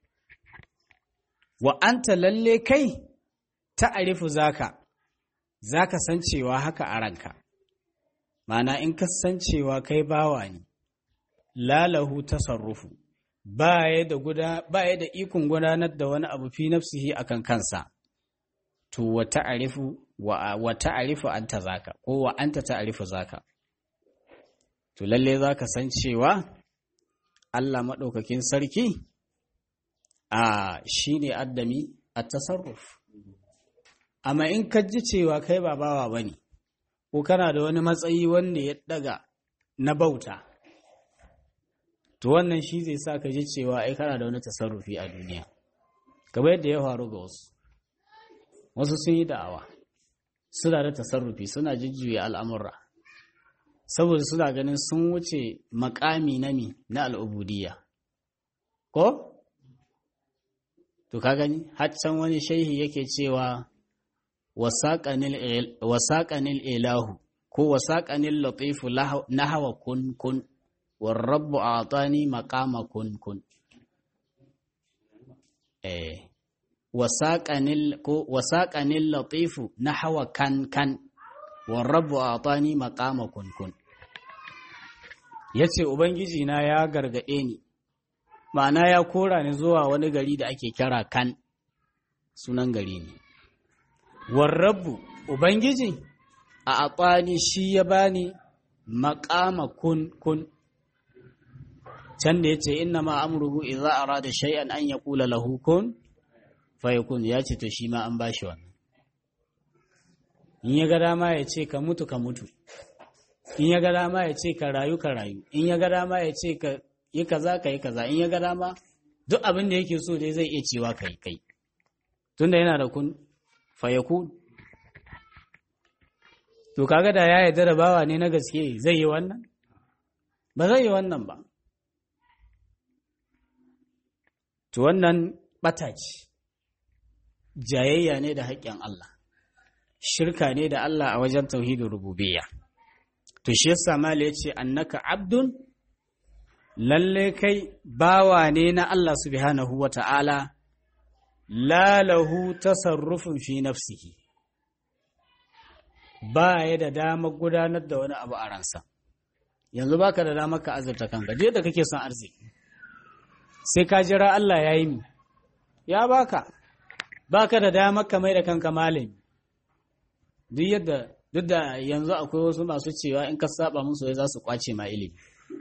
wa'anta lalle kai ta'arifu zaka za ka san cewa haka a ranka mana in ka san cewa kai bawa ne lalahu tasarrufu ba ya da ikon gudanar da wani abu fi nafsihi akan kansa to wa ta'arifu wa ta'arifu anta zaka ko wa anta ta'arifu zaka to lalle zaka san cewa Allah maɗaukakin sarki a shine addami a tasarruf amma in ka ji cewa kai ba bawa bane ko kana da wani matsayi wanda ya daga na bauta to wannan shi zai sa ka ji cewa ai kana da wani tasarrufi a duniya kamar yadda ya faru ga wasu wasu sun yi da'awa suna da tasarrufi suna jujjuya al'amurra saboda suna ganin sun wuce makami na mi na al'ubudiyya ko? to ka gani haccan wani shaihi yake cewa wasaƙanil ilahu ko wasaƙanil latifu na hawa kun kun warrabu a tsani makama kun kun eh wasaƙanil latifu na hawa kan kan warrabu a tsani makama kun kun ya ce ubangiji na ya gargaɗe ni ma'ana ya kora ni zuwa wani gari da ake kira kan sunan gari ne warrabu ubangiji a aɓani shi ya bani maƙama kun kun can da ya ce inna ma amruhu idza arada shay'an an yaqula lahu kun fayakun ya ce to shi ma an bashi wannan in ya ga dama ya ce ka mutu ka mutu in ya ga dama ya ce ka rayu ka rayu in ya ga dama ya ce ka yi kaza ka yi kaza in ya ga dama duk abin da yake so dai zai iya cewa kai kai tunda yana da kun fayakun to kaga da ya yarda da bawa ne na gaske zai yi wannan ba zai yi wannan ba to wannan bata ce jayayya ne da haƙƙin Allah shirka ne da Allah a wajen tauhidin rububiyya to shi yasa mala yace annaka abdun lalle kai bawa ne na Allah subhanahu wata'ala la lahu tasarrufun fi nafsihi ba ya da damar gudanar da wani abu a ransa yanzu baka da damar ka azurta kanka da kake son arziki sai ka jira Allah ya yi mi ya baka baka da damar ka mai da kanka malami duk yadda duk da yanzu akwai wasu masu cewa in ka saba musu za su kwace ma ilimi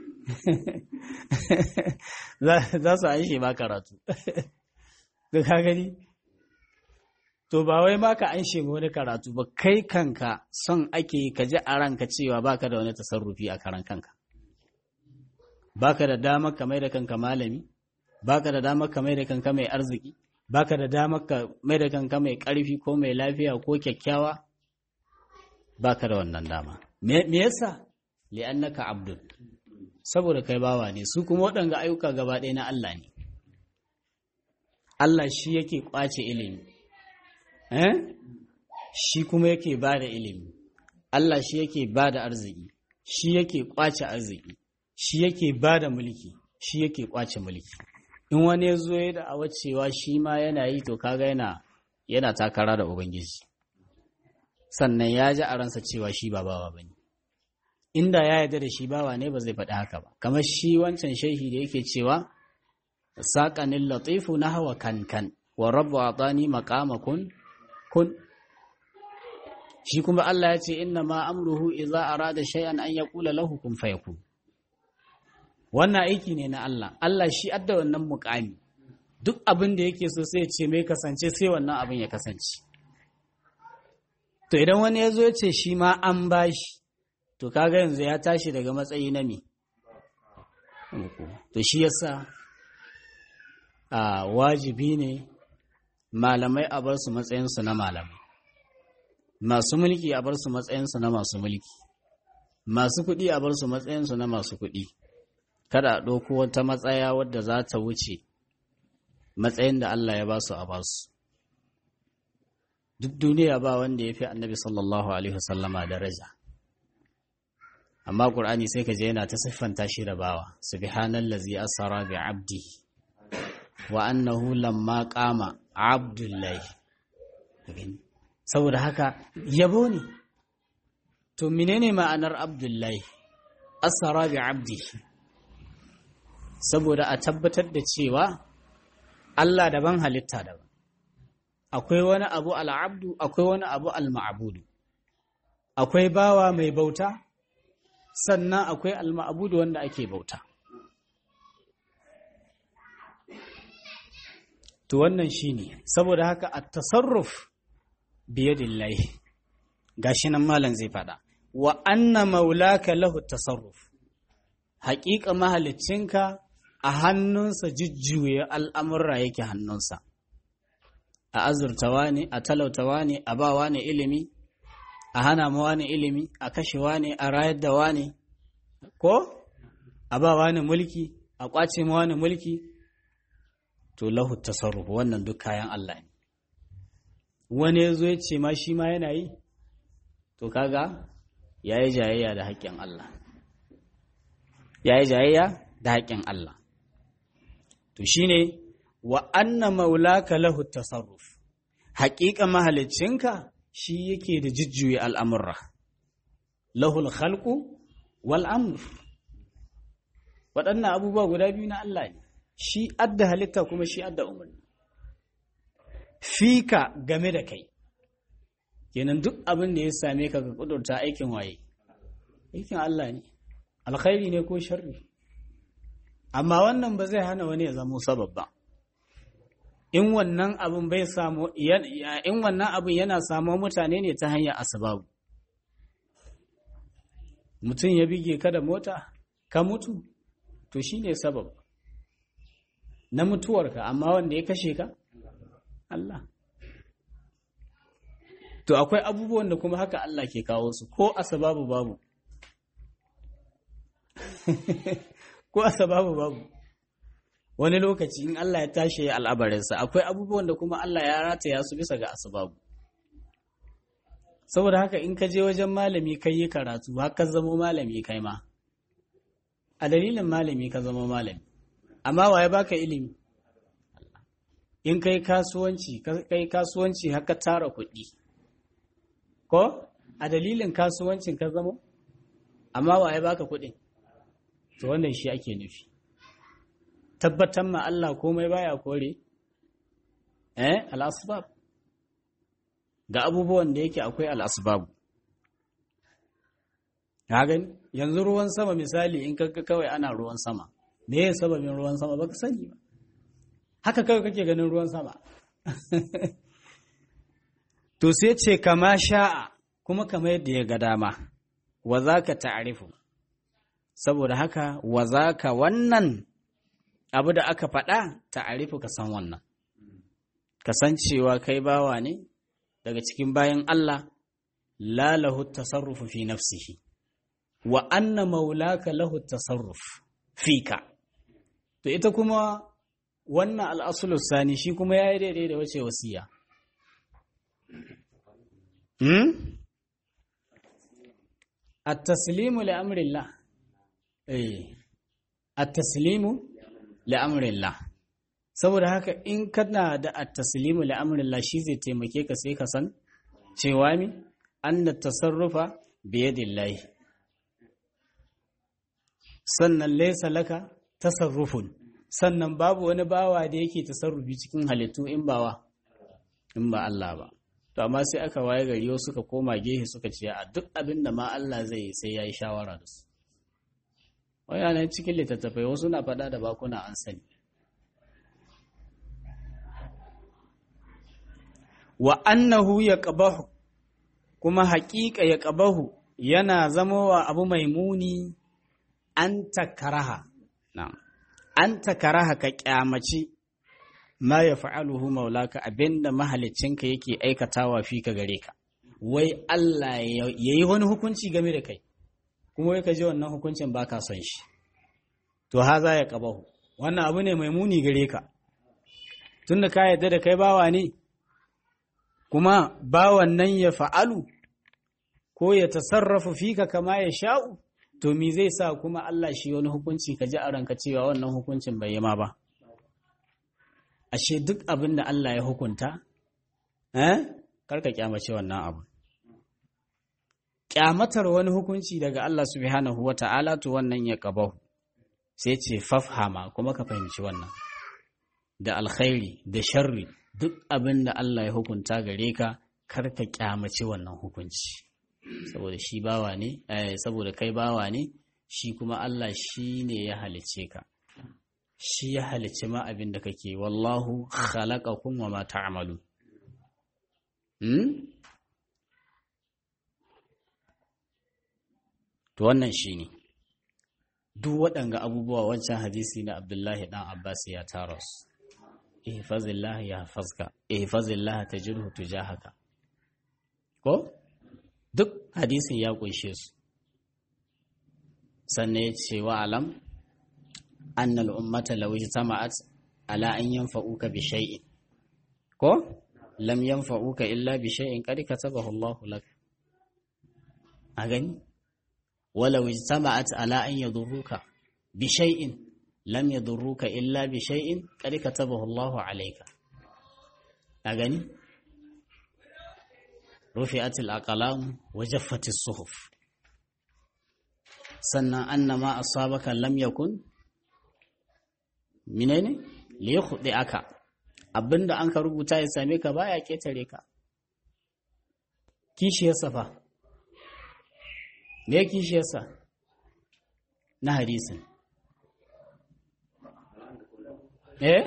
za su aishe ma karatu da ka gani to ba wai ma ka anshe wani karatu ba kai kanka son ake ka ji a ranka cewa baka da wani tasarrufi a karan kanka baka da damar ka mai da kanka malami baka da damar ka mai da kanka mai arziki baka da damar ka mai da kanka mai ƙarfi ko mai lafiya ko kyakkyawa baka da wannan dama me yasa li'annaka abdul saboda kai bawa ne su kuma waɗanga ayyuka gaba ɗaya na Allah ne Allah shi yake ƙwace ilimi eh shi kuma yake ba da ilimi Allah shi yake ba da arziki shi yake ƙwace arziki shi yake ba da mulki shi yake ƙwace mulki in wani ya zo ya da cewa shi ma yana yi to kaga yana yana takara da ubangiji sannan ya ji a ransa cewa shi ba bawa ba ne inda ya yarda da shi bawa ne ba zai faɗi haka ba kamar shi wancan shehi da yake cewa saƙanin latifu na hawa kankan wa rabu a tsani makama kun kun shi kuma Allah ya ce inna ma amruhu idza arada shay'an an yaqula lahu kun fayakun wannan aiki ne na Allah Allah shi adda wannan muƙami duk abin da yake so sai ya ce mai kasance sai wannan abin ya kasance to idan wani ya zo ya ce shi ma an bashi to kaga yanzu ya tashi daga matsayi na me to shi yasa a wajibi ne malamai a bar su matsayinsu na malamai masu mulki a bar su matsayinsu na masu mulki masu kuɗi a bar su matsayinsu na masu kuɗi kada a ɗauko wata matsaya wadda za ta wuce matsayin da Allah ya ba su a basu duk duniya ba wanda ya fi annabi sallallahu alaihi wasallama daraja amma ƙur'ani sai ka je yana ta siffanta shi da bawa subhanallazi asara bi abdi wa annahu lamma qama abdullahi saboda haka yabo ne to menene ma'anar abdullahi asara bi abdi saboda a tabbatar da cewa Allah daban halitta daban akwai wani abu al'abdu akwai wani abu al-ma'budu akwai bawa mai bauta sannan akwai al-ma'budu wanda ake bauta to wannan shine saboda haka at-tasarruf biyadillahi gashi nan malam zai fada wa anna maulaka lahu tasarruf haƙiƙa mahaliccinka a hannunsa jujjuye al'amurra yake hannunsa a azurtawa ne a talautawa ne a bawa ne ilimi a hana mawa ne ilimi a kashewa ne a rayar da wa ne ko a bawa ne mulki a ƙwace mawa ne mulki to lahu tasarruf wannan duk kayan Allah ne wani ya zo ya ce ma shi ma yana yi to kaga ya yi jayayya da haƙƙin Allah ya yi jayayya da haƙƙin Allah to shine wa anna maulaka lahu tasarruf haƙiƙa mahaliccinka shi yake da jujjuya al'amurra lahul khalqu wal amr waɗannan abubuwa guda biyu na Allah ne shi adda halitta kuma shi adda umarni fika game da kai kenan duk abin da ya same ka ga kudurta aikin waye aikin Allah ne alkhairi ne ko sharri amma wannan ba zai hana wani ya zamo sabab ba in wannan abin bai samu in wannan abin yana samu mutane ne ta hanyar asbabu mutum ya bige ka da mota ka mutu to shine sabab na mutuwarka amma wanda ya kashe ka Allah to akwai abubuwan da kuma haka Allah ke kawo su ko asbabu babu ko asbabu babu wani lokaci in Allah ya tashi al'abarinsa akwai abubuwan da kuma Allah ya rataya su bisa ga asbabu saboda haka in ka je wajen malami kai yi karatu haka zama malami kai ma a dalilin malami ka zama malami amma waye baka ilimi in kai kasuwanci kai kasuwanci haka tara kuɗi ko a dalilin kasuwancin ka zama amma waye baka kuɗin to wannan shi ake nufi tabbatar ma Allah komai baya kore eh al-asbab ga abubuwan da yake akwai al-asbab ka gani yanzu ruwan sama misali in kaga kawai ana ruwan sama me ya sababin ruwan sama baka sani ba haka kawai kake ganin ruwan sama to sai ce kama sha'a kuma kama yadda ya ga dama wa zaka ta'rifu saboda haka wa zaka wannan abu da aka faɗa ta'arifu ka san wannan kasancewa kai bawa ne daga cikin bayan Allah la lahu tasarrufu fi nafsihi wa anna maulaka lahu tasarruf fika to ita kuma wannan al'asulu sani shi kuma ya yi daidai da wace wasiya hmm? at-taslimu li amrillah eh at-taslimu la'amurillah saboda haka in kana da at-taslimu la'amurillah shi zai taimake ka sai ka san cewa mi anna tasarrufa biyadillahi sannan laysa laka tasarrufun sannan babu wani bawa da yake tasarrufi cikin halittu in bawa in ba Allah ba to amma sai aka waye gari wasu suka koma gehe suka ce a duk abin da ma Allah zai yi sai yayi shawara da su wayanan cikin littattafai wasu na faɗa da bakuna an sani wa annahu ya ƙabahu kuma haƙiƙa ya ƙabahu yana zamowa abu mai muni an takaraha an takaraha ka ƙyamaci ma ya fa'aluhu maulaka abinda mahalicinka yake aikatawa fi ka gare ka wai Allah ya yi wani hukunci game da kai kuma wai ka ji wannan hukuncin ba ka son shi to haza ya qabahu wannan abu ne mai muni gare ka tunda ka yadda da kai bawa ne kuma bawan nan ya fa'alu ko ya tasarrafu fika kama ya sha'u to me zai sa kuma Allah shi wani hukunci ka ji a ranka cewa wannan hukuncin bai yi ma ba ashe duk abin da Allah ya hukunta eh karka kyamace wannan abu kyamatar wani hukunci daga Allah subhanahu wata'ala to wannan ya qabahu sai ce fafhama kuma ka fahimci wannan da alkhairi da sharri duk abin da Allah ya hukunta gare ka karka kyamace wannan hukunci saboda shi bawa ne saboda kai bawa ne shi kuma Allah shi ne ya halice ka shi ya halice ma abin da kake wallahu khalaqakum wa ma ta'malu hmm? to wannan shine duk waɗanga abubuwa wancan hadisi na Abdullahi dan Abbas ya tara su ihfazillah ya hafazka ihfazillah tajidhu tujahaka ko duk hadisin ya kunshe su sannan ya ce wa alam annal ummata law ijtama'at ala an yanfa'uka bi shay'in ko lam yanfa'uka illa bi shay'in qad katabahu Allah lak a gani walau ijtama'at ala an yadurruka bi shay'in lam yadurruka illa bi shay'in qad katabahu Allah alayka a gani رفعت الأقلام وجفت الصحف sannan annama asabaka lam yakun menene li yakhdi aka abinda an ka rubuta ya same ka baya ketare ka kishiyarsa fa me kishiyarsa na hadisin eh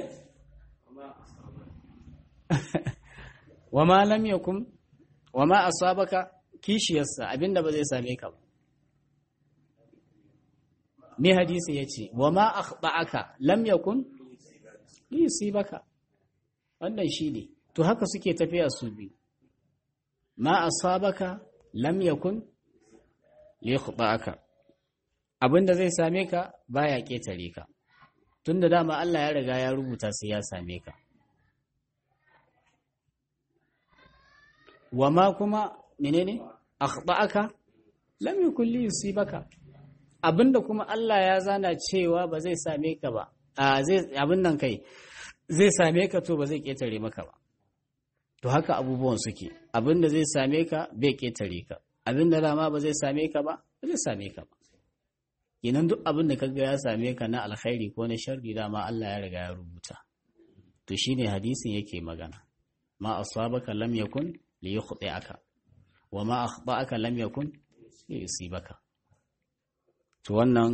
wa ma lam yakun wa ma asabaka kishiyarsa abinda ba zai same ka ba me hadisi yace wa ma akhta'aka lam yakun yusibaka wannan shine to haka suke tafiya su bi ma asabaka lam yakun liyakhta'aka abinda zai same ka baya ketare ka tunda dama Allah ya riga ya rubuta sai ya same ka wa ma kuma menene akhta'aka lam yakun li yusibaka abinda kuma Allah ya zana cewa ba zai same ka ba a zai abin nan kai zai same ka to ba zai ketare maka ba to haka abubuwan suke abinda zai same ka bai ketare ka abinda dama ba zai same ka ba ba zai same ka ba kenan duk abin da kaga ya same ka na alkhairi ko na sharri dama Allah ya riga ya rubuta to shine hadisin yake magana ma asabaka lam yakun liyukhti'aka wa ma akhta'aka lam yakun liyusibaka to wannan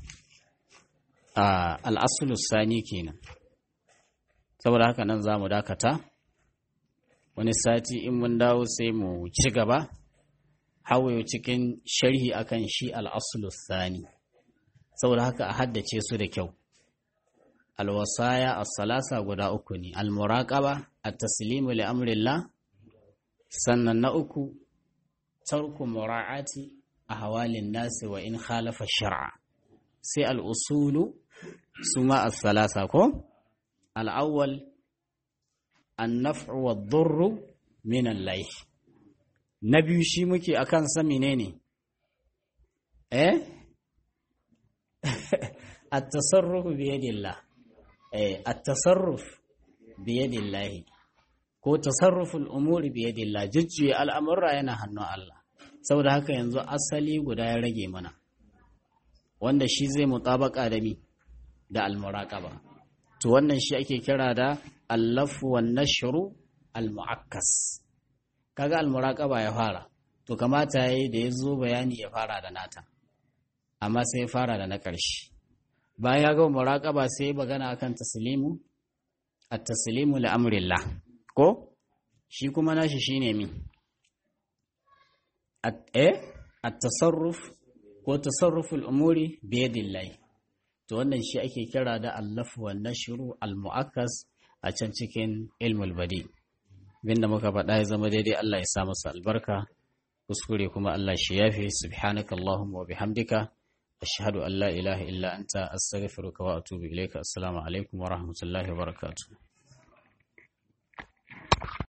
al'asulu sani kenan saboda haka nan za mu dakata wani sati in mun dawo sai mu ci gaba hawaye cikin sharhi akan shi al'asulu sani saboda haka a haddace su da kyau alwasaya as-salasa guda uku ne al-muraqaba at-taslimu li amrillah sannan na uku tarku mura'ati ahwalin nasi wa in khalafa shar'a sai al-usulu suma as-salasa ko al-awwal an-naf'u wad-durru min al-layh na biyu shi muke akan sa menene eh at-tasarruf bi yadillah eh at-tasarruf bi yadillah ko tasarruful umuri bi yadillah jujjuya al'amurra yana hannun Allah saboda haka yanzu asali guda ya rage mana wanda shi zai mutabaka da mi da al-muraqaba to wannan shi ake kira da al-lafu wan nashru al-mu'akkas kaga al-muraqaba ya fara to kamata yayi da yazo bayani ya fara da nata amma sai ya fara da na ƙarshe bayan ya ga muraqaba sai magana akan taslimu at-taslimu li amrillah ko shi kuma nashi shine mi at-tasarruf ko tasarruful umuri bi yadillahi to wannan shi ake kira da allaf wa nashru al-mu'akkas a can cikin ilmul badi binda muka faɗa ya zama daidai Allah ya sa masa albarka kuskure kuma Allah shi yafe subhanakallahumma wa bihamdika ashhadu an la ilaha illa anta astaghfiruka wa atubu ilayka assalamu alaikum wa rahmatullahi wa barakatuh